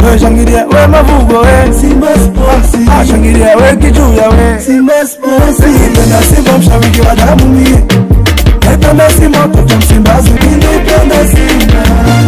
we shangilia we mavugo we Simba Sports. Ah, shangilia we kichuya we Simba Sports. Nilipenda Simba mshabiki wa damu mie Naipenda Simba mtoto Msimbazi Nilipenda Simba.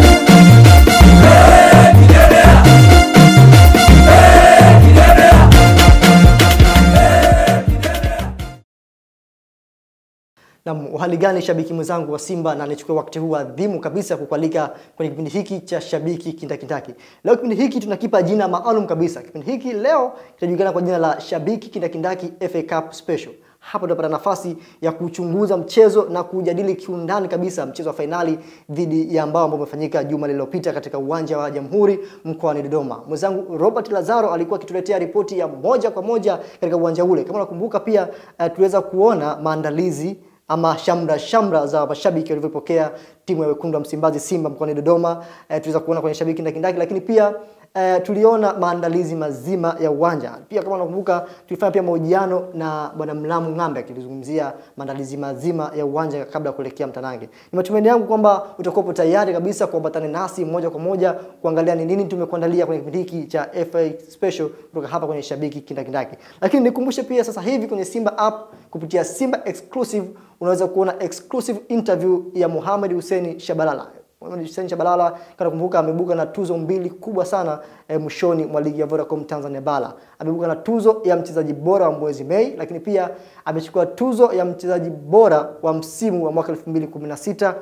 Naam, uhali gani shabiki mwenzangu wa Simba, na nichukue wakati huu adhimu kabisa kukualika kwenye kipindi hiki cha Shabiki Kindakindaki. Leo kipindi hiki tunakipa jina maalum kabisa. Kipindi hiki leo kitajulikana kwa jina la Shabiki Kindakindaki FA Cup Special. Hapa tutapata nafasi ya kuchunguza mchezo na kujadili kiundani kabisa mchezo wa fainali dhidi ya ambao ambao umefanyika juma lililopita katika uwanja wa Jamhuri mkoani Dodoma. Mwenzangu Robert Lazaro alikuwa akituletea ripoti ya moja kwa moja katika uwanja ule. Kama unakumbuka pia uh, tuliweza kuona maandalizi ama shamra shamra za mashabiki walivyopokea timu ya wekundu wa Msimbazi Simba mkoani Dodoma. E, tuliweza kuona kwenye shabiki kindakindaki, lakini pia e, tuliona maandalizi mazima ya uwanja. Pia kama unakumbuka, tulifanya pia mahojiano na bwana Mlamu Ng'ambe akizungumzia maandalizi mazima ya uwanja kabla ya kuelekea Mtanange. Ni matumaini yangu kwamba utakuwa tayari kabisa kuambatana nasi moja kwa moja kuangalia ni nini tumekuandalia kwenye kipindi hiki cha FA Special kutoka hapa kwenye shabiki kindakindaki. Lakini nikumbushe pia sasa hivi kwenye Simba app kupitia Simba exclusive unaweza kuona exclusive interview ya Mohamed Hussein Shabalala. Mohamed Hussein Shabalala kana kumbuka amebuka na tuzo mbili kubwa sana eh, mwishoni mwa ligi ya Vodacom Tanzania Bara. Amebuka na tuzo ya mchezaji bora wa mwezi Mei, lakini pia amechukua tuzo ya mchezaji bora wa msimu wa mwaka 2016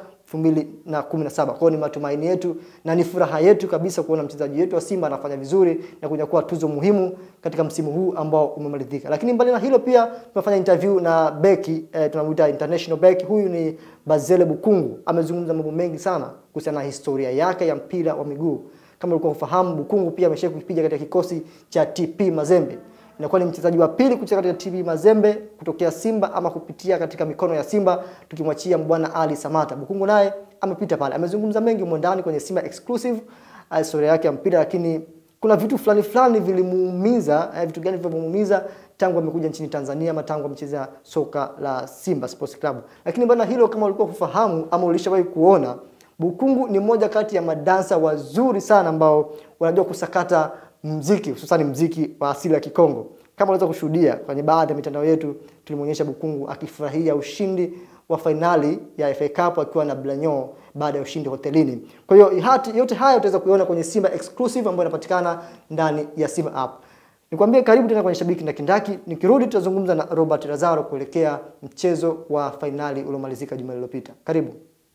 2017. Kwa hiyo ni matumaini yetu na ni furaha yetu kabisa kuona mchezaji wetu wa Simba anafanya vizuri na kunyakua tuzo muhimu katika msimu huu ambao umemalizika. Lakini mbali na hilo pia tumefanya interview na beki eh, tunamuita international beki. Huyu ni Bazele Bukungu. Amezungumza mambo mengi sana kuhusiana na historia yake ya mpira wa miguu. Kama ulikuwa ufahamu, Bukungu pia ameshawahi kupiga katika kikosi cha TP Mazembe inakuwa ni mchezaji wa pili kucheza katika TP Mazembe kutokea Simba ama kupitia katika mikono ya Simba, tukimwachia bwana Ali Samata. Bukungu naye amepita pale, amezungumza mengi humo ndani kwenye Simba exclusive uh, historia yake ya mpira, lakini kuna vitu fulani fulani vilimuumiza. Eh, vitu gani vilivyomuumiza tangu amekuja nchini Tanzania ama tangu amecheza soka la Simba Sports Club. Lakini bwana, hilo kama ulikuwa kufahamu ama ulishawahi kuona, Bukungu ni mmoja kati ya madansa wazuri sana ambao wanajua kusakata mziki hususan mziki wa asili ya Kikongo. Kama unaweza kushuhudia kwenye baadhi ya mitandao yetu, tulimwonyesha Bukungu akifurahia ushindi wa fainali ya FA Cup akiwa na Blanyo baada ya ushindi hotelini. Kwa hiyo hati yote haya utaweza kuiona kwenye Simba exclusive ambayo inapatikana ndani ya Simba app. Nikwambie karibu tena kwenye shabiki na kindaki. Nikirudi tutazungumza na Robert Lazaro kuelekea mchezo wa fainali uliomalizika juma lililopita. Karibu.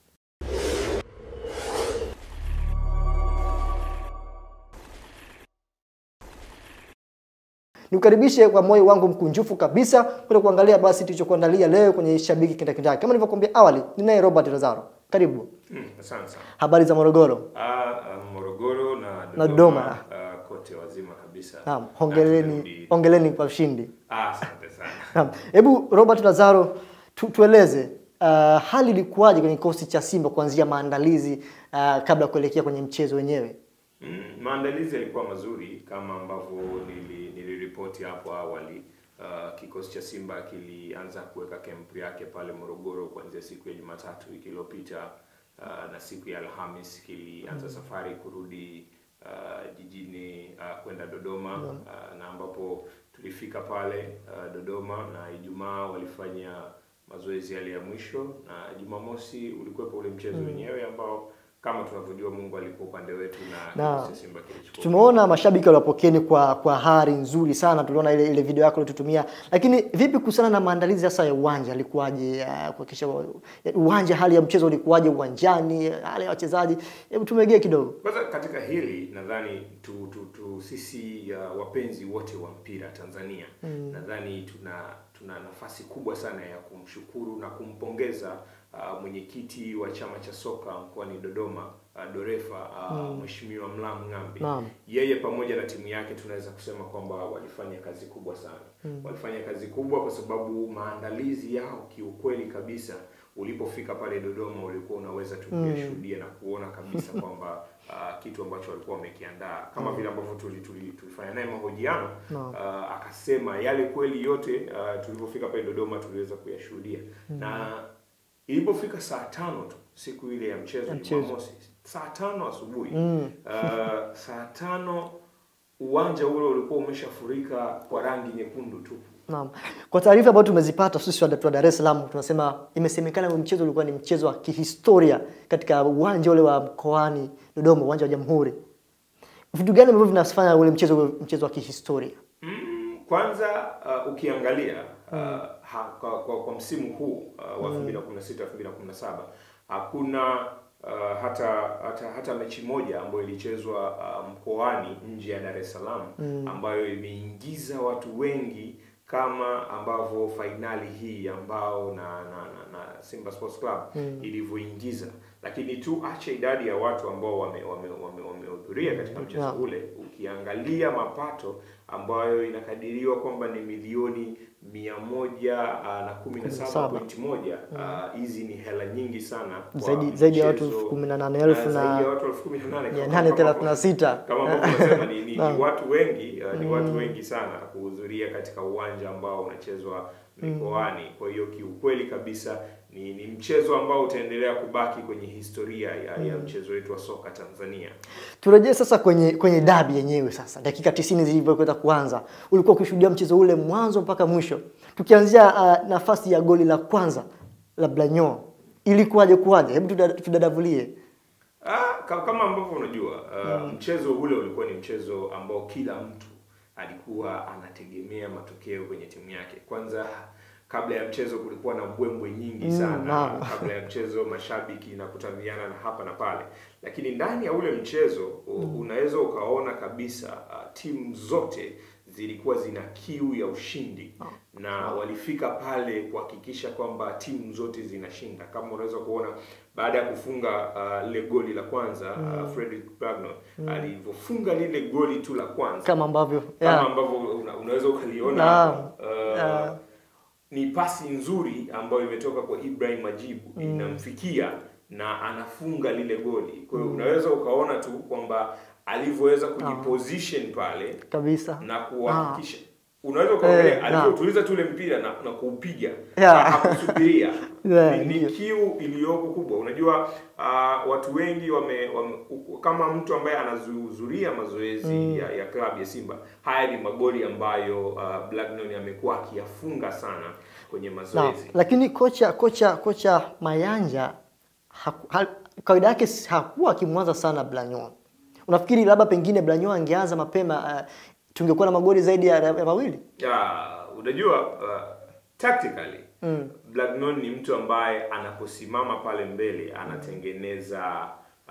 Nikukaribishe kwa moyo wangu mkunjufu kabisa kwenda kuangalia basi tulichokuandalia leo kwenye shabiki kindakindaki. Kama nilivyokuambia awali, ninaye Robert Lazaro. Karibu. Mm, asante sana. Habari za Morogoro? Ah, ah, Morogoro na Dodoma, Na Dodoma. ah, kote wazima kabisa. Naam, Na hongereni, tumerudi- hongereni kwa ushindi. Ah, asante sana. Naam. Hebu Robert Lazaro tu, tueleze uh, hali ilikuwaje kwenye kikosi cha Simba kuanzia maandalizi uh, kabla ya kuelekea kwenye mchezo wenyewe? Mm, maandalizi yalikuwa mazuri kama ambavyo nili- niliripoti hapo awali. Uh, kikosi cha Simba kilianza kuweka kempu yake pale Morogoro kuanzia siku ya Jumatatu wiki iliyopita uh, na siku ya Alhamis kilianza safari kurudi uh, jijini uh, kwenda Dodoma uh, na ambapo tulifika pale uh, Dodoma na Ijumaa walifanya mazoezi yale ya mwisho na Jumamosi ulikuwepo ule mchezo wenyewe ambao kama tunavyojua Mungu alikuwa upande wetu na Na, kikosi cha Simba kilichukua Tumeona mashabiki waliwapokeni kwa kwa hari nzuri sana, tuliona ile ile video yako ulitutumia. Lakini vipi kuhusiana na maandalizi sasa ya uwanja, alikuwaje uh, kuhakikisha wa- uwanja, hali ya mchezo ulikuwaje uwanjani, hali ya wachezaji? Hebu tumegee kidogo. Kwanza katika hili nadhani tu, tu, tu sisi uh, wapenzi wote wa mpira Tanzania nadhani tuna tuna nafasi kubwa sana ya kumshukuru na kumpongeza uh, mwenyekiti wa chama cha soka mkoani Dodoma uh, Dorefa uh, Mheshimiwa Mlamu Ng'ambi. Naam. Yeye pamoja na timu yake tunaweza kusema kwamba walifanya kazi kubwa sana. Walifanya kazi kubwa kwa sababu maandalizi yao kiukweli kabisa ulipofika pale Dodoma ulikuwa unaweza tu kuyashuhudia na kuona kabisa kwamba uh, kitu ambacho walikuwa wamekiandaa kama vile ambavyo tuli, tuli, tulifanya naye mahojiano Naam. uh, akasema yale kweli yote uh, tulipofika pale Dodoma tuliweza kuyashuhudia na ilipofika saa tano tu siku ile ya mchezo Ya mchezo. Jumamosi saa tano asubuhi uh, saa tano uwanja ule ulikuwa umeshafurika kwa rangi nyekundu tu. Naam. Kwa taarifa ambayo tumezipata sisi wa wa Dar es Salaam tunasema imesemekana huo mchezo ulikuwa ni mchezo wa kihistoria katika uwanja ule wa mkoani Dodoma, uwanja wa Jamhuri. Vitu gani ambavyo vinafanya ule mchezo uwe mchezo wa kihistoria? Mm, kwanza uh, ukiangalia uh, ha, kwa, kwa, kwa msimu huu uh, wa 2016 2017 hakuna uh, hata hata hata mechi moja ambayo ilichezwa uh, mkoani nje ya Dar es Salaam ambayo imeingiza watu wengi kama ambavyo fainali hii ambao na na, na, na Simba Sports Club ilivyoingiza, lakini tu acha idadi ya watu ambao wamehudhuria wame, wame, wamehudhuria katika mchezo Yeah. ule, ukiangalia mapato ambayo inakadiriwa kwamba ni milioni mia moja ah, na kumi na saba pointi moja ah, hizi ni hela nyingi sana kwa Zaidi- zaidi ya watu mchezo- elfu kumi na nane elfu ah, na zaidi ya watu elfu kumi na nane mia kama- nane kama- thelathini na sita. kama ambavyo unasema ni, ni, ni watu wengi uh, ni watu wengi sana kuhudhuria katika uwanja ambao unachezwa mikoani. Kwa hiyo kiukweli kabisa ni, ni mchezo ambao utaendelea kubaki kwenye historia ya, ya mchezo wetu wa soka Tanzania. Turejee sasa kwenye kwenye dabi yenyewe sasa. Dakika 90 zilivyokwenda kuanza, ulikuwa ukishuhudia mchezo ule mwanzo mpaka mwisho. Tukianzia uh, nafasi ya goli la kwanza la Blanyon. Ilikuwaje kuwaje? Hebu tuda- tudadavulie. Ah, ka- kama ambavyo unajua uh, mchezo ule ulikuwa ni mchezo ambao kila mtu alikuwa anategemea matokeo kwenye timu yake. Kwanza kabla ya mchezo kulikuwa na mbwembwe nyingi sana. naam. kabla ya mchezo mashabiki na kutamiana na hapa na pale, lakini ndani ya ule mchezo u- unaweza ukaona kabisa uh, timu zote zilikuwa zina kiu ya ushindi na walifika pale kuhakikisha kwamba timu zote zinashinda. Kama unaweza kuona baada ya kufunga uh, lile goli la kwanza uh, Frederick Bagno alivyofunga lile goli tu la kwanza Kama ambavyo kama yeah. ambavyo una, unaweza ukaliona Naam. hapa, uh, Yeah. ni pasi nzuri ambayo imetoka kwa Ibrahim Majibu inamfikia na anafunga lile goli. Kwa hiyo unaweza ukaona tu kwamba alivyoweza kujiposition pale kabisa. na kuhakikisha unaweza ukaangalia Eh, alivyotuliza tu ule mpira na, na kuupiga Yeah. na hakusubiria Yeah, ni, ni ndio. kiu iliyoko kubwa. Unajua uh, watu wengi wame, wame u- kama mtu ambaye anahudhuria mazoezi ya, ya klabu ya Simba, haya ni magoli ambayo uh, Blagnon amekuwa akiyafunga sana kwenye Na, mazoezi. lakini kocha kocha kocha Mayanja haku- ha, kawaida yake si- hakuwa akimwanza sana Blanyon. Unafikiri labda pengine Blanyon angeanza mapema uh, tungekuwa na magoli zaidi ya, ya mawili? Ya, unajua uh, tactically mm. Blagnon ni mtu ambaye anaposimama pale mbele anatengeneza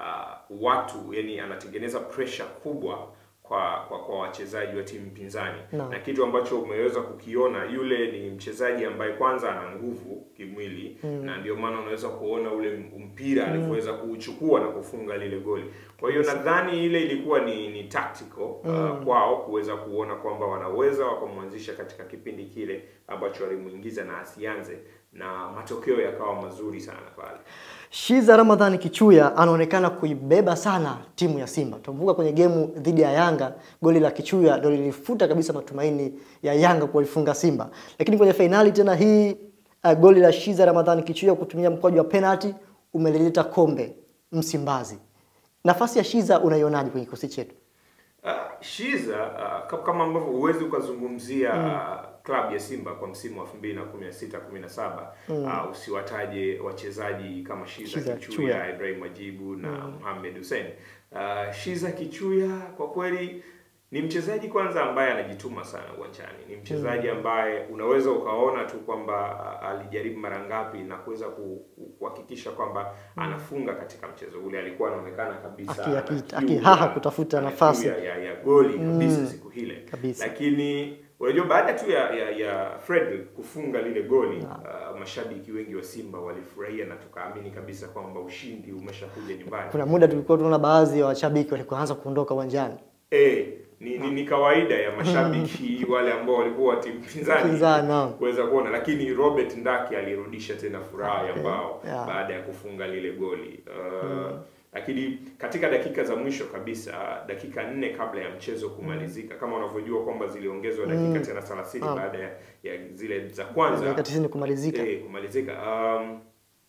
uh, watu yani anatengeneza pressure kubwa kwa kwa, kwa wachezaji wa timu pinzani Naam. na kitu ambacho umeweza kukiona, yule ni mchezaji ambaye kwanza ana nguvu kimwili na ndio maana unaweza kuona ule mpira alivyoweza kuuchukua na kufunga lile goli. Kwa hiyo nadhani ile ilikuwa ni, ni tactical uh, kwao kuweza kuona kwamba wanaweza wakamwanzisha katika kipindi kile ambacho walimuingiza na asianze, na matokeo yakawa mazuri sana pale. Shiza Ramadhani Kichuya anaonekana kuibeba sana timu ya Simba. Tunakumbuka kwenye gemu dhidi ya Yanga, goli la Kichuya ndio lilifuta kabisa matumaini ya Yanga kuifunga Simba. Lakini kwenye fainali tena hii uh, goli la Shiza Ramadhani Kichuya kutumia mkwaju wa penalty umelileta kombe Msimbazi. Nafasi ya Shiza unaionaje kwenye kikosi chetu? Uh, Shiza uh, ka- kama ambavyo huwezi ukazungumzia uh, klabu ya Simba kwa msimu wa 2016 17 uh, usiwataje wachezaji kama Shiza, Shiza Kichuya, Kichuya. Ibrahim Majibu na Mohamed Hussein. Uh, Shiza Kichuya kwa kweli ni mchezaji kwanza ambaye anajituma sana uwanjani. Ni mchezaji ambaye unaweza ukaona tu kwamba uh, alijaribu mara ngapi na kuweza ku- ku- kuhakikisha kwamba anafunga katika mchezo ule. Alikuwa anaonekana kabisa Aki- ana aki- kiu akihaha ya- kutafuta ana nafasi. kiu ya, ya, ya goli kabisa siku hile kabisa. lakini unajua baada tu ya, ya, ya Fred kufunga lile goli uh, mashabiki wengi wa Simba walifurahia na tukaamini kabisa kwamba ushindi umeshakuja nyumbani. Kuna muda tulikuwa tunaona baadhi ya washabiki walikuwa anza kuondoka uwanjani. Eh, ni, ni, ni kawaida ya mashabiki wale ambao walikuwa wa timu pinzani Pinzani, naam. kuweza kuona, lakini Robert Ndaki alirudisha tena furaha ya mbao Yeah. baada ya kufunga lile goli uh, lakini katika dakika za mwisho kabisa, dakika nne kabla ya mchezo kumalizika, kama unavyojua kwamba ziliongezwa dakika tena 30 Naam. baada ya, ya zile za kwanza Dakika 90 kumalizika. eh, kumalizika um,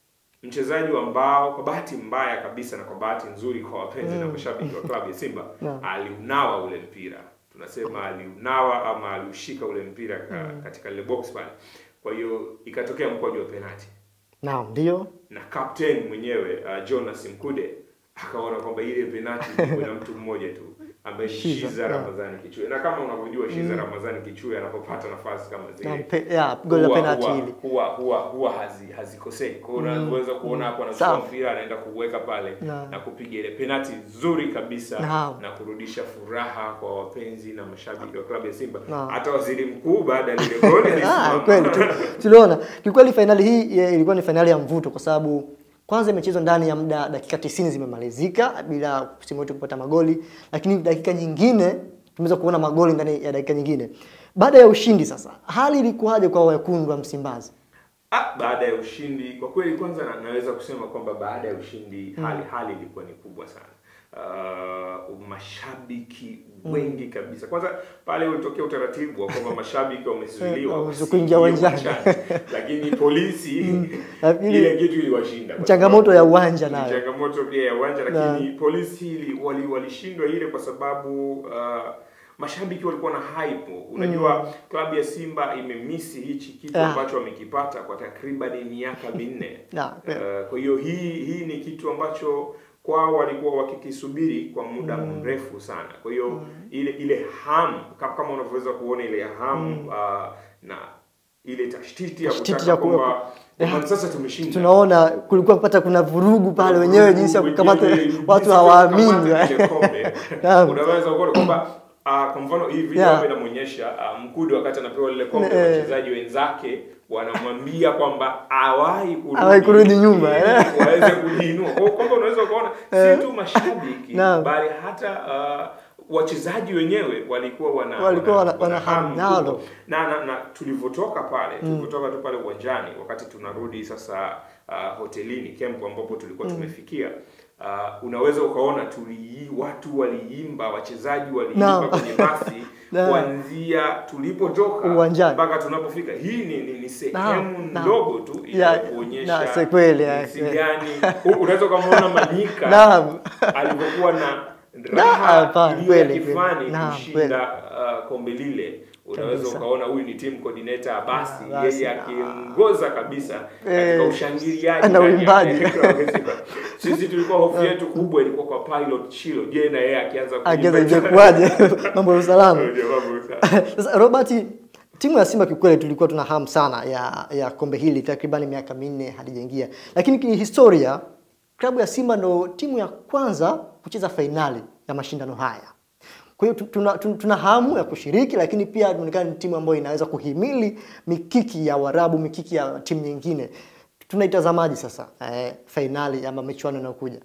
mchezaji ambao kwa bahati mbaya kabisa na kwa bahati nzuri kwa wapenzi na mashabiki wa klabu ya Simba Naam. aliunawa ule mpira, tunasema aliunawa ama aliushika ule mpira ka, katika lile box pale. Kwa hiyo ikatokea mkwaju wa penalti Naam, ndio. na captain mwenyewe uh, Jonas Mkude akaona kwamba ile penalti ilikuwa na mtu mmoja tu ambaye ni Shiza, Shiza yeah. Ramadhani Kichue, na kama unavyojua Shiza Ramadhani Kichue anapopata nafasi kama Naam, zile pe, ya, goli la huwa- penalti huwa- hili. huwa huwa huwa hazi hazikosei. Kwa hiyo unaweza kuona hapo anachukua Sawa. mpira anaenda kuweka pale Naam. na kupiga ile penalti nzuri kabisa Naam. na kurudisha furaha kwa wapenzi na mashabiki wa klabu ya Simba. Naam. Hata waziri mkuu baada ya lile goli Ah, alisimama. kweli tu, tuliona kiukweli fainali hii eh, ilikuwa ni fainali ya mvuto kwa sababu kwanza imechezwa ndani ya muda dakika 90 zimemalizika bila timu yote kupata magoli, lakini dakika nyingine tumeweza kuona magoli ndani ya dakika nyingine. Baada ya ushindi sasa, hali ilikuwaje kwa wekundu wa Msimbazi? Ah, baada ya ushindi kwa kweli, kwanza na, naweza kusema kwamba baada ya ushindi hali hali ilikuwa ni kubwa sana. Uh, mashabiki wengi kabisa. Kwanza pale ulitokea utaratibu wa kwamba mashabiki wamezuiliwa Eh, wasiingie kuingia uwanjani. lakini polisi Lakini- ile kitu iliwashinda kwa Changamoto sababu- ya uwanja ni nayo. changamoto pia ya uwanja, lakini polisi ili- wali- walishindwa ile kwa sababu uh, mashabiki walikuwa na hype. Unajua klabu ya Simba imemisi hichi kitu Ah. ambacho wamekipata kwa takriban miaka minne. Na, kweli. Uh, kwa hiyo hii hii ni kitu ambacho kwao walikuwa wakikisubiri kwa muda mrefu sana. Kwa hiyo ile ile hamu kama, kama unavyoweza kuona ile hamu uh, na ile tashtiti ya Tashtiti kutaka ya kuwa- kwamba kwamba sasa tumeshinda. Tunaona kulikuwa kupata kuna vurugu pale wenyewe, jinsi ya kukamata Wenyewe, jinsi watu ya hawaamini. kukamata kile kombe. Naam. Unaweza kuona kwamba ah, kwa mfano hii video Yeah. hapa inamuonyesha ah, Mkude wakati anapewa lile kombe, Eh. wachezaji wenzake wanamwambia kwamba awahi kurudi, Hawahi kurudi nyuma, ili eh. waweze kujiinua. Kwa hiyo kwamba unaweza kuona si tu mashabiki Naam. bali hata ah, wachezaji wenyewe walikuwa wana Walikuwa wana- wana hamu hamu nalo. kubwa. na, na, na tulivyotoka pale tulivyotoka tu pale uwanjani wakati tunarudi sasa uh, hotelini camp ambapo tulikuwa tumefikia uh, unaweza ukaona tuli watu waliimba wachezaji waliimba Naam. kwenye basi Naam. kuanzia tulipotoka Uwanjani. mpaka tunapofika hii ni, ni, ni sehemu Naam, naam. ndogo tu Ya, ya kuonyesha na, si kweli, ya, jinsi ya. gani U- unaweza ukamwona Manyika Naam. alivyokuwa na Na, raha hapana, iliyo ya kweli, kweli. kifani Naam, kushinda uh, kombe lile unaweza Kabisa. ukaona huyu ni team coordinator Abasi Ah, Abasi, yeye ah. akiongoza kabisa katika Eh, ushangiliaji na ndani ya uimbaji. klabu ya Simba. sisi tulikuwa hofu yetu kubwa ilikuwa kwa pilot Chilo je na yeye akianza Ageza kuimba- ingekuwaje? mambo ya usalama. Ndio, mambo sawa. Sasa Robert, timu ya Simba kiukweli tulikuwa tuna hamu sana ya ya kombe hili takriban miaka minne halijaingia, lakini kihistoria klabu ya Simba ndo timu ya kwanza kucheza fainali ya mashindano haya. Kwa hiyo tu- tuna, tuna, tuna hamu ya kushiriki, lakini pia tunaonekana ni timu ambayo inaweza kuhimili mikiki ya Waarabu, mikiki ya timu nyingine. Tunaitazamaji sasa eh, fainali ama michuano inayokuja?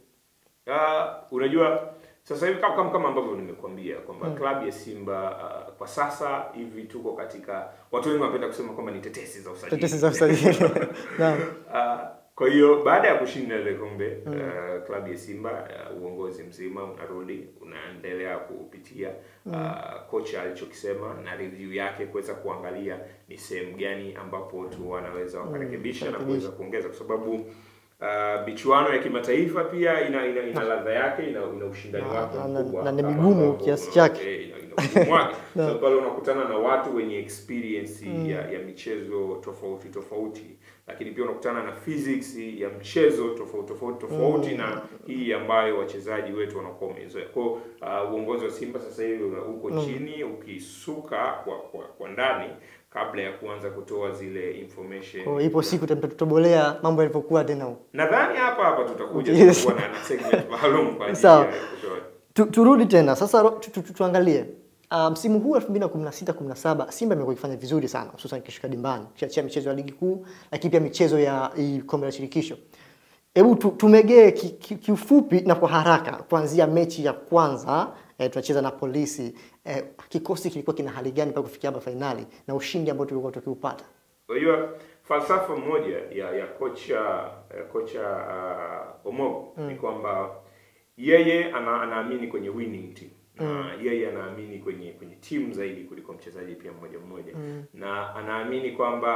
Ah, unajua sasa hivi kama, kama, kama ambavyo nimekuambia kwamba klabu ya Simba uh, kwa sasa hivi tuko katika watu wengi wanapenda kusema kwamba ni tetesi za usajili. Tetesi za usajili. Naam. Ah, kwa hiyo baada ya kushinda ile kombe uh, klabu ya Simba uh, uongozi mzima unarudi unaendelea kupitia uh, kocha alichokisema na review yake kuweza kuangalia ni sehemu gani ambapo tu wanaweza wakarekebisha na kuweza kuongeza kwa sababu uh, michuano ya kimataifa pia ina ina, ina ladha yake ina, ina ushindani Na- wake na- mkubwa na ni kama migumu ambavyo, kiasi uh, chake. eh, ina- ina ugumu wake. Sasa pale unakutana na watu wenye experience ya, ya michezo tofauti tofauti, lakini pia unakutana na physics ya mchezo tofauti tofauti tofauti na hii ambayo wachezaji wetu wanakuwa wamezoea. Kwa hiyo, uh, uongozi wa Simba sasa hivi una- uko chini ukisuka kwa, kwa, kwa ndani kabla ya kuanza kutoa zile information. Kwa hiyo ipo siku tutatobolea mambo yalivyokuwa tena huko. Nadhani hapa hapa tutakuja Yes. tutakuwa na na segment maalum kwa ajili Sawa. ya kutoa Tu, turudi tena sasa ro- tu, tu, tu, tuangalie Ah, msimu huu 2016 17 Simba imekuwa ikifanya vizuri sana hususan ikishuka dimbani kiachia michezo ya ligi kuu lakini pia michezo ya hii kombe la shirikisho. Hebu tu, tumegee ki- ki- kiufupi na kwa haraka kuanzia mechi ya kwanza eh, tunacheza na polisi eh, kikosi kilikuwa kina hali gani mpaka kufikia hapa fainali na ushindi ambao tulikuwa tukiupata. Unajua falsafa moja ya ya kocha ya kocha uh, Omogo ni kwamba yeye ana, anaamini kwenye winning team na yeye anaamini kwenye kwenye timu zaidi kuliko mchezaji pia mmoja mmoja na anaamini kwamba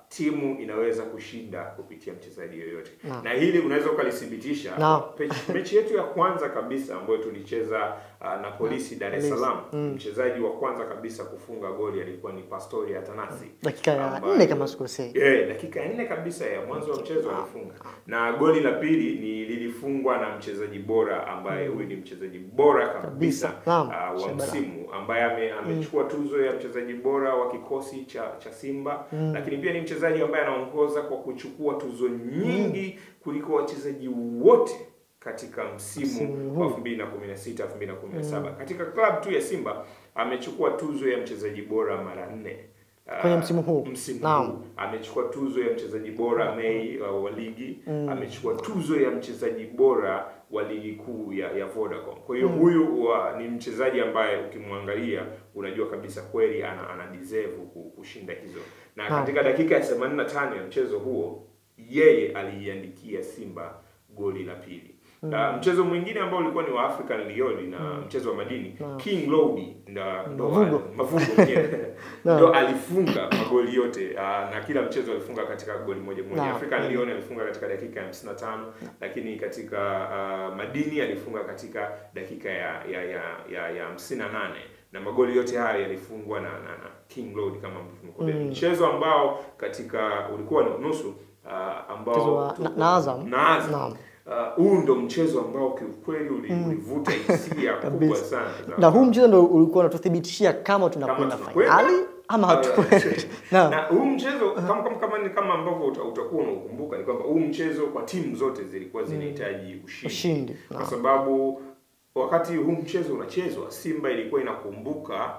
timu inaweza kushinda kupitia mchezaji yoyote Naam. na hili unaweza ukalithibitisha Naam. Pe- mechi yetu ya kwanza kabisa ambayo tulicheza uh, na polisi Dar es Polisi. Salaam mchezaji wa kwanza kabisa kufunga goli alikuwa ni Pastori Atanasi Dakika ya ambaye- nne kama sikosei. Eh, dakika ya nne kabisa ya mwanzo wa mchezo alifunga, na goli la pili ni lilifungwa na mchezaji bora ambaye huyu ni mchezaji bora kabisa Kabisa. Naam, uh, wa Shabana. msimu ambaye ame, amechukua tuzo ya mchezaji bora wa kikosi cha cha Simba, lakini pia ni mchezaji ambaye anaongoza kwa kuchukua tuzo nyingi kuliko wachezaji wote katika msimu Msimu wa huu. 2016 2017. Katika club tu ya Simba amechukua tuzo ya mchezaji bora mara nne. Ah, Kwenye msimu huu. msimu Naam. huu amechukua tuzo ya mchezaji bora Mei uh, wa ligi amechukua tuzo ya mchezaji bora wa ligi kuu ya, ya Vodacom. Kwa hiyo huyu wa, ni mchezaji ambaye ukimwangalia unajua kabisa kweli ana, ana deserve ku- kushinda hizo, na Naam. katika dakika ya 85 ya mchezo huo yeye aliiandikia Simba goli la pili. Uh, mchezo mwingine ambao ulikuwa ni wa African Lyon na mchezo wa madini King Lobby ndo ndo Mavugo. mavugo mwenyewe Naam. ndo alifunga magoli yote uh, na kila mchezo alifunga katika goli moja moja. Naam. African Lyon alifunga katika dakika ya 55 lakini katika uh, Madini alifunga katika dakika ya ya ya ya, ya 58 na magoli yote haya yalifungwa na, na, na King Road kama mlivyokuambia. Mchezo ambao katika ulikuwa ni nusu uh, ambao Mchezo wa- na- na Azam. na Azam. Naam. Uh, huu ndo mchezo ambao kiukweli uli- ulivuta hisia kubwa Kabisa. sana za- Na huu mchezo ndo ulikuwa unatuthibitishia kama tunakwenda tunakwenda, fainali ama hatukwenda. Naam. na huu mchezo kama kama kama, ni kama ambavyo uta- utakuwa unaukumbuka ni kwamba huu mchezo kwa timu zote zilikuwa zinahitaji ushindi, Ushindi, kwa naam. sababu wakati huu mchezo unachezwa Simba ilikuwa inakumbuka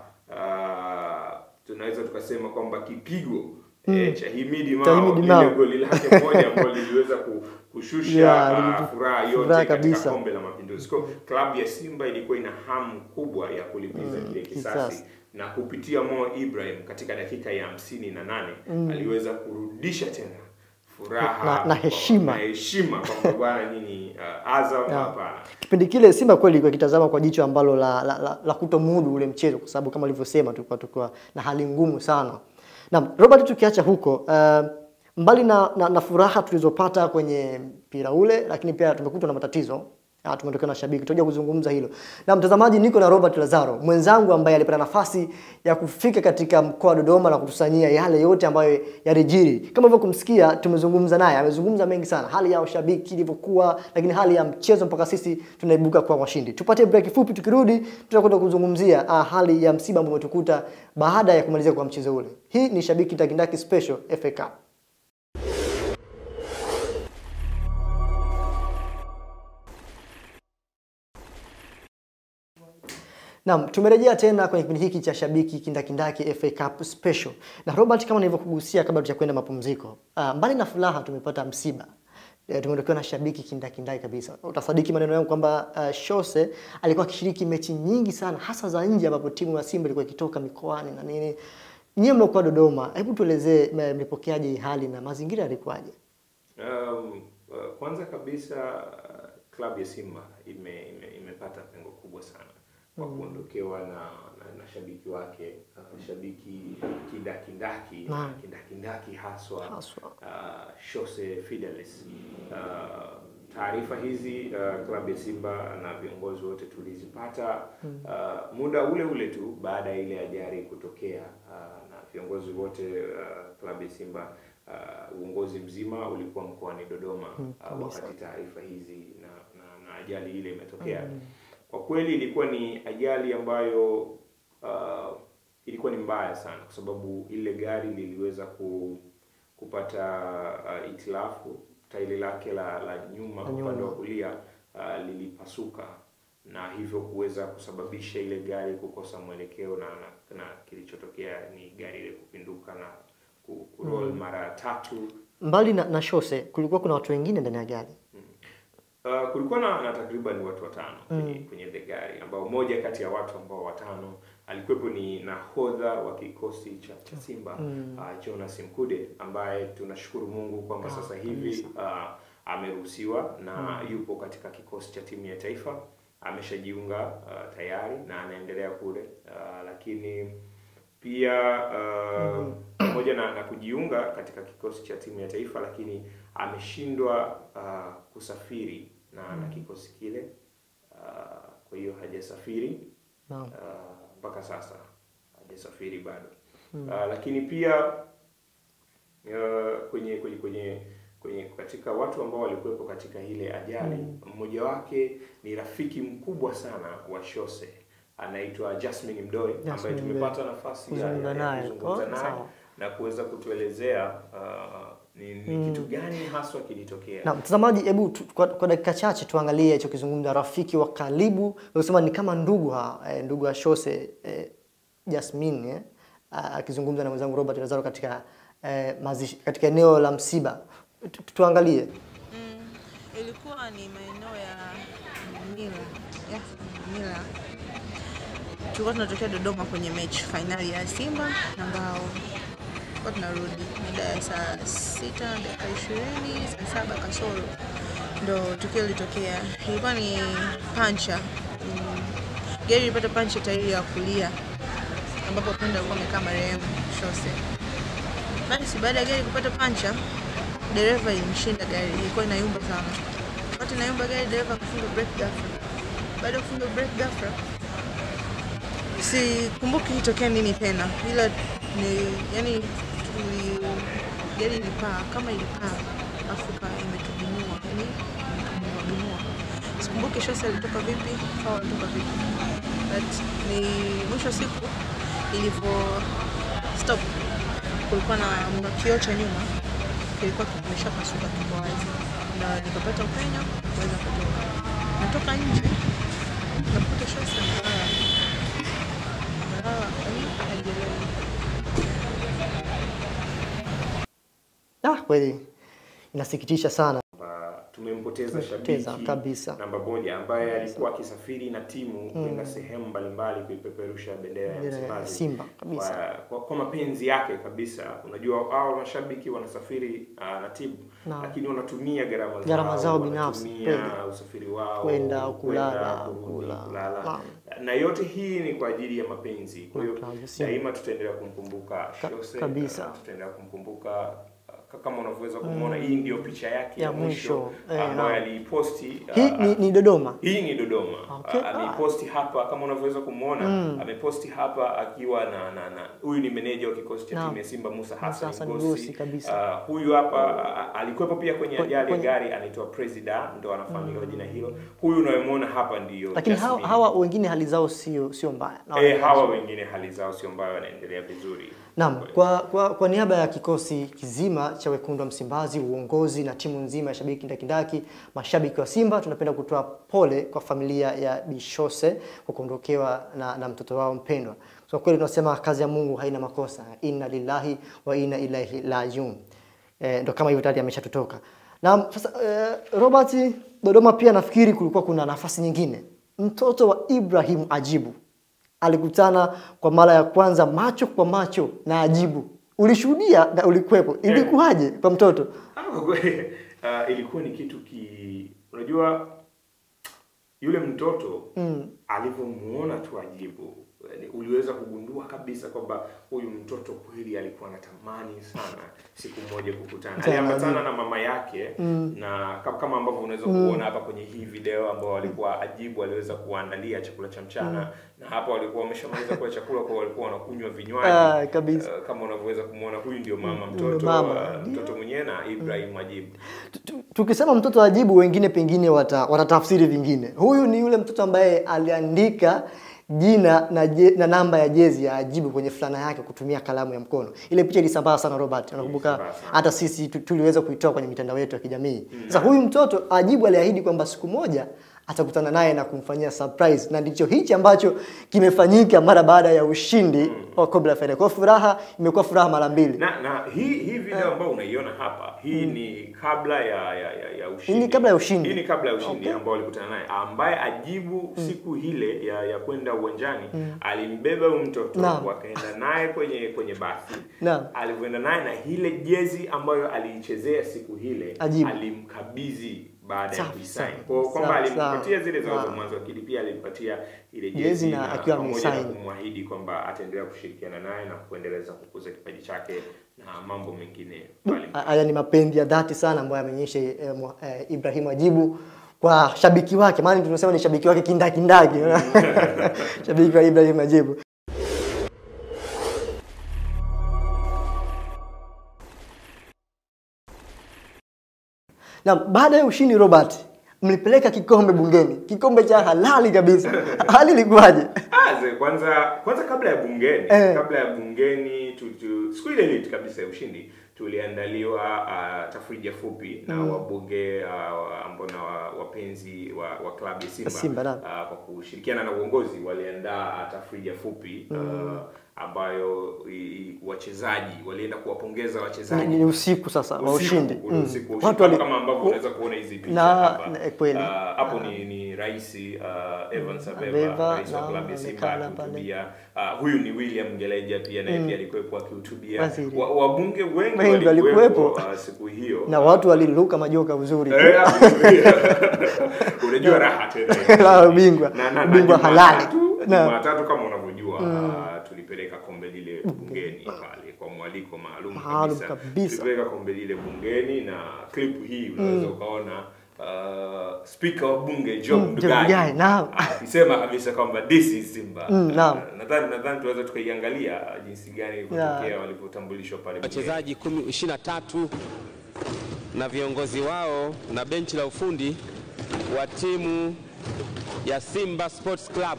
uh, tunaweza tukasema kwamba kipigo eh, cha Himidi Cha Mao Himidi lile Mao. goli lake moja ambalo liliweza ku- kushusha Yeah, uh, lilitu- furaha yote furaha katika kabisa. kombe la Mapinduzi. Kwa hiyo klabu ya Simba ilikuwa ina hamu kubwa ya kulipiza kile kisasi kisasi. na kupitia Mo Ibrahim katika dakika ya hamsini na nane aliweza kurudisha tena furaha Na- na heshima. na heshima kwamba bwana nyinyi uh, Azam Yeah. hapana. Kipindi kile Simba kweli ilikuwa ikitazama kwa jicho ambalo la, la, la, la kutomudu ule mchezo, kwa sababu kama ulivyosema tulikuwa tulikuwa na hali ngumu sana. Naam, Robert, tukiacha huko uh, mbali na, na, na furaha tulizopata kwenye mpira ule, lakini pia tumekutwa na matatizo Ah, tumetokea na shabiki, tutakuja kuzungumza hilo. Na mtazamaji, niko na Robert Lazaro mwenzangu ambaye alipata nafasi ya kufika katika mkoa wa Dodoma na kutusanyia yale yote ambayo yalijiri. Kama hivyo kumsikia, tumezungumza naye, amezungumza mengi sana, hali ya ushabiki ilivyokuwa, lakini hali ya mchezo mpaka sisi tunaibuka kwa washindi. Tupate break fupi, tukirudi tutakwenda kuzungumzia ah, hali ya msiba ambao umetukuta baada ya kumalizika kwa mchezo ule. Hii ni Shabiki Ndakindaki Special FA Cup. Naam, tumerejea tena kwenye kipindi hiki cha Shabiki Kindakindaki FA Cup Special. Na Robert, kama nilivyokugusia kabla ya kwenda mapumziko, uh, mbali na furaha tumepata msiba. E, tumeondokewa na shabiki kindakindaki kabisa. Utasadiki maneno yangu kwamba uh, Shose alikuwa akishiriki mechi nyingi sana hasa za nje ambapo timu ya Simba ilikuwa ikitoka mikoani na nini. Nyie mliokuwa Dodoma, hebu tuelezee m- mlipokeaje hii hali na mazingira yalikuwaje? Um, uh, kwanza kabisa uh, klabu ya Simba ime, ime, imepata pengo kubwa sana kwa kuondokewa na, na, na shabiki wake uh, shabiki kindakindaki Naam. kindakindaki haswa, Haswa. uh, Shose Fidelis. Uh, taarifa hizi uh, klabu ya Simba na viongozi wote tulizipata uh, muda ule ule tu baada ya ile ajali kutokea uh, na viongozi wote uh, klabu ya Simba uh, uongozi mzima ulikuwa mkoani Dodoma uh, wakati taarifa hizi na, na, na ajali ile imetokea. Kwa kweli ilikuwa ni ajali ambayo uh, ilikuwa ni mbaya sana kwa sababu ile gari liliweza ku, kupata uh, itilafu tairi lake la, la nyuma La nyuma. upande wa kulia uh, lilipasuka na hivyo kuweza kusababisha ile gari kukosa mwelekeo na, na, na kilichotokea ni gari ile kupinduka na ku- kuroll mara tatu Mbali na, na Shose kulikuwa kuna watu wengine ndani ya gari. Uh, kulikuwa na, na takriban watu watano kwenye, kwenye the gari ambao moja kati ya watu ambao watano alikuwepo ni nahodha wa kikosi cha, cha Simba uh, Jonas Mkude ambaye tunashukuru Mungu kwamba Ah, sasa hivi uh, ameruhusiwa na yupo katika kikosi cha timu ya taifa ameshajiunga uh, tayari na anaendelea kule uh, lakini pia uh, pamoja na, na kujiunga katika kikosi cha timu ya taifa, lakini ameshindwa uh, kusafiri na, na kikosi kile uh, kwa hiyo hajasafiri Naam. uh, mpaka sasa hajasafiri bado uh, lakini pia uh, kwenye kwenye kwenye kwenye katika watu ambao walikuwepo katika ile ajali mmoja wake ni rafiki mkubwa sana wa Shose anaitwa Jasmine Mdoe ambaye Jasmine tumepata nafasi ya, Kuzungumza ya, naye. ya kuzungumza Oh, naye sawa. na kuweza kutuelezea uh, ni, ni kitu gani haswa kilitokea. Na mtazamaji, hebu tu- kwa, kwa dakika chache tuangalie alichokizungumza rafiki wa karibu, unasema ni kama ndugu ha, eh, ndugu wa Shose eh, Jasmine eh, ah, akizungumza na mwenzangu Robert Lazaro katika eh, mazishi, katika eneo la msiba. Tu- tu- Tuangalie. Mm, ilikuwa ni maeneo ya Mila ya Mila. Tulikuwa tunatokea Dodoma kwenye mechi fainali ya Simba na Mbao. Tulikuwa tunarudi mida ya saa sita dakika ishirini saa saba kasoro ndo tukio lilitokea. Ilikuwa ni pancha mm, gari ilipata pancha tairi ya kulia ambapo punda alikuwa amekaa marehemu Shose. Basi baada ya gari kupata pancha, dereva ilimshinda gari, ilikuwa inayumba sana. Wakati inayumba gari, dereva akafunga brake ghafla. Baada ya kufunga brake ghafla, sikumbuki ilitokea nini tena, ila ni yani tuli gari ilipaa kama ilipaa afu ika- imetubinua yani imetubinua binua. Sikumbuki Shose alitoka vipi au alitoka vipi, but ni mwisho wa siku ilivyo stop kulikuwa na na kioo cha nyuma kilikuwa kimeshapasuka kiko wazi, na nikapata upenyo kuweza kutoka. Natoka nje nakuta Shose amelala amelala, yaani hajielewi. Ah, kweli inasikitisha sana. kwamba tumempoteza Tumempoteza shabiki kabisa. namba moja ambaye alikuwa akisafiri na timu kwenda sehemu mbalimbali kuipeperusha bendera ya Bendera ya Msimbazi Simba kabisa. kwa, kwa, kwa mapenzi yake kabisa. Unajua hao mashabiki wanasafiri uh, na timu Naam. lakini wanatumia gharama Gharama zao binafsi, wanatumia kweli. usafiri wao Kwenda, kulala, kwenda, kurudi, kula. kulala. Naam. na yote hii ni kwa ajili ya mapenzi. Kwa hiyo Naam, Simba. daima tutaendelea kumkumbuka Ka- Shose, kabisa. uh, tutaendelea kumkumbuka uh, kama unavyoweza kumwona hii ndio picha yake Ya ya mwisho mwisho, eh, ambayo naam. aliiposti uh, Hii ni, ni Dodoma. hii ni Dodoma. Okay. Uh, ameiposti hapa kama unavyoweza kumwona ameposti hapa akiwa na na na huyu ni meneja wa kikosi cha Naam. timu ya Simba Musa Musa Hassan Hassan Ngosi. Ngosi kabisa. Uh, huyu hapa uh, alikuwepo pia kwenye Kwe- ajali ya kwenye- gari anaitwa Presida ndo anafahamika kwa jina hilo. Huyu unayemwona hapa ndio Lakini hawa, Jasmine. hawa wengine hali zao sio sio mbaya. Na eh, wana- hawa wengine hali zao sio mbaya wanaendelea vizuri. Naam, kwa, kwa, kwa niaba ya kikosi kizima cha wekundu wa Msimbazi, uongozi na timu nzima ya shabiki kindakindaki, mashabiki wa Simba, tunapenda kutoa pole kwa familia ya Bishose kwa kuondokewa na, na mtoto wao mpendwa. Kwa kweli tunasema kazi ya Mungu haina makosa, inna lillahi wa inna ilaihi rajiun. Eh, ndo kama hivyo tayari ameshatutoka. Na sasa eh, Robert, Dodoma pia nafikiri kulikuwa kuna nafasi nyingine. Mtoto wa Ibrahim Ajibu alikutana kwa mara ya kwanza macho kwa macho na Ajibu. Ulishuhudia na ulikuwepo, ilikuwaje kwa mtoto? Ah, kwa kweli uh, ilikuwa ni kitu ki unajua yule mtoto mm. alivyomuona tu Ajibu yani uliweza kugundua kabisa kwamba huyu mtoto kweli alikuwa anatamani sana siku moja kukutana. Kutana na Aliambatana na mama yake na ka- kama ambavyo unaweza kuona hapa kwenye hii video ambao walikuwa Ajibu aliweza kuandalia chakula cha mchana na hapa walikuwa wameshamaliza kula chakula kwa walikuwa wanakunywa vinywaji. Ah, kabisa. Uh, kama unavyoweza kumwona huyu ndio mama Ndio mtoto mama. uh, mtoto mwenyewe na Ibrahim Ajibu. Tu- tu- Tukisema mtoto wa Ajibu, wengine pengine wata, watatafsiri vingine. Huyu ni yule mtoto ambaye aliandika jina na, je, na namba ya jezi ya Ajibu kwenye fulana yake kutumia kalamu ya mkono. Ile picha ilisambaa sana Robert, unakumbuka? Ilisambaa sana. Hata sisi tu- tuliweza kuitoa kwenye mitandao yetu ya kijamii. Sasa huyu mtoto Ajibu aliahidi kwamba siku moja atakutana naye na kumfanyia surprise, na ndicho hichi ambacho kimefanyika mara baada ya ushindi wa Cobra Final. Kwa hiyo furaha imekuwa furaha mara mbili. Na na hii hii video ambayo unaiona hapa hii ni kabla ya ya, ya, ya ushindi. Hii ni kabla ya ushindi. Hii ni kabla ya ushindi Okay. ambao walikutana naye ambaye ajibu siku ile ya, ya kwenda uwanjani alimbeba huyu mtoto Naam. wakaenda naye kwenye kwenye basi. Naam. Alivyoenda naye na ile jezi ambayo aliichezea siku ile Ajibu. alimkabidhi baada ya Safi kuisign. sana. Kwa kwamba Safi alimpatia sana. zile zao za Wow. mwanzo, lakini pia alimpatia ile Jezi jezi na na akiwa pamoja na amesign. kumwahidi kwamba ataendelea kushirikiana naye na kuendeleza kukuza kipaji chake na mambo mengine mbalimbali. haya ni mapenzi ya dhati sana ambayo ameonyesha eh, mwa- eh, Ibrahim Ajibu kwa shabiki wake, maana tunasema ni shabiki wake kindakindaki shabiki wa Ibrahim Ajibu. Na baada ya ushindi Robert, mlipeleka kikombe bungeni, kikombe cha halali kabisa. Hali ilikuwaje? Aze, kwanza kwanza kabla ya bungeni Eh. kabla ya bungeni tu, tu, siku ile ile kabisa ya ushindi tuliandaliwa uh, tafrija fupi na wabunge uh, ambao na wa- wapenzi wa, wa klabu ya Simba, Simba, naam. uh, kwa kushirikiana na uongozi waliandaa uh, tafrija fupi uh, ambayo i, i- wachezaji walienda kuwapongeza Ni, wachezaji ni usiku sasa wa Usiku, ushindi. ule Mm. usiku wa ushindi. Watu wali kama ambavyo unaweza kuona hizi picha Na- hapa na- kweli. Ah, hapo ni ni rais uh, Evans Abeba, Abeba rais wa naam, klabu ya Simba amekaa pale. akihutubia. Ah, huyu ni William Ngeleja pia naye pia alikuwepo akihutubia. Waziri. Wa- Wabunge wengi Wengi walikuwepo walikuwepo. ah, siku hiyo na watu waliruka majoka uzuri. Eh, unajua raha tena La ubingwa. Na- na- na Ubingwa halali. Jumatatu- Na- Jumatatu kama unavyojua ah, tulipeleka kombe lile bungeni pale kwa mwaliko maalum Maalum kabisa. kabisa. Tulipeleka kombe lile bungeni na clip hii unaweza ukaona uh, speaker wa bunge Job Mm, Job Ndugai Ndugai, naam. akisema kabisa kwamba this is Simba. Mm, naam. Ah, Nadhani nadhani tunaweza tukaiangalia jinsi gani ilivyotokea Yeah. walivyotambulishwa pale bungeni. wachezaji kumi- 23 na viongozi wao na benchi la ufundi wa timu ya Simba Sports Club.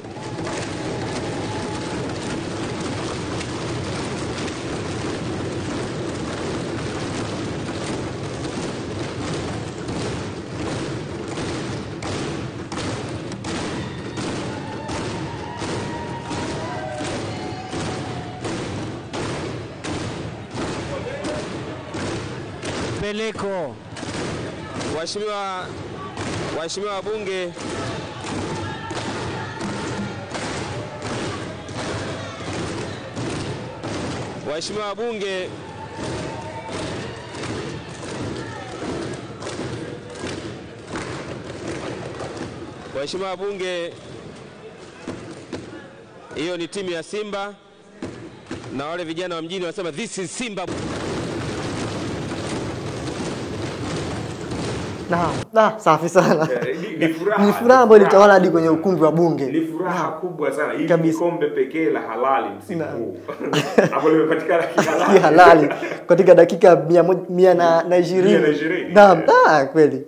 Peleko Waheshimiwa waheshimiwa wabunge, waheshimiwa wabunge, waheshimiwa wabunge, hiyo ni timu ya Simba na wale vijana wa mjini wanasema this is Simba. Naam, ah, safi sana. Eh, ni- ni furaha. Ni furaha ambayo ilitawala hadi kwenye ukumbi wa ni bunge. furaha kubwa sana. Hili ni Kabisa. kombe pekee la halali msimu Naam. huu ambalo limepatikana Si kihalali. halali katika dakika mia moja- mia na na ishirini. Mia na ishirini. Naam, ah, kweli.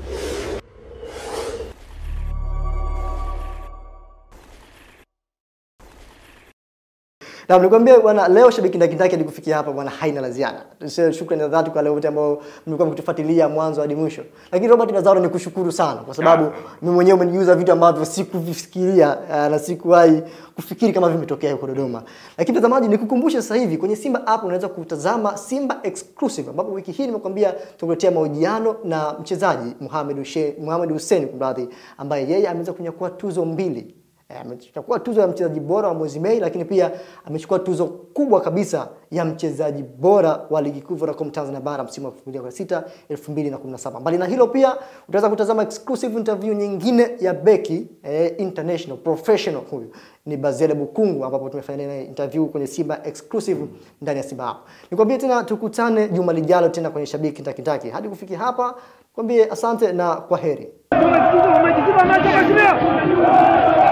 Na nikwambia bwana, leo shabiki ndakindaki hadi kufikia hapa bwana, haina la ziada. Tuseme Shukrani za dhati kwa wale wote ambao mlikuwa mkitufuatilia mwanzo hadi mwisho. Lakini Robert Lazaro ni kushukuru sana kwa sababu Yeah. mimi mwenyewe umenijuza vitu ambavyo sikuvifikiria uh, na sikuwahi kufikiri kama vimetokea huko Dodoma. Lakini mtazamaji, nikukumbushe sasa hivi kwenye Simba app unaweza kutazama Simba exclusive, ambapo wiki hii nimekwambia tukuletea mahojiano na mchezaji Mohamed Hussein, Mohamed Hussein kumradhi, ambaye yeye ameweza kunyakua tuzo mbili Eh, amechukua tuzo ya mchezaji bora wa mwezi Mei, lakini pia amechukua tuzo kubwa kabisa ya mchezaji bora wa ligi kuu Vodacom Tanzania Bara msimu wa 2016 2017. Mbali na hilo pia utaweza kutazama exclusive interview nyingine ya beki eh, international professional huyu ni Bazele Bukungu ambapo tumefanya naye interview kwenye Simba exclusive ndani ya Simba App. Nikwambie tena tukutane juma lijalo tena kwenye Shabiki Takitaki. Hadi kufikia hapa, kwambie asante na kwa heri. Simba macho, Simba macho,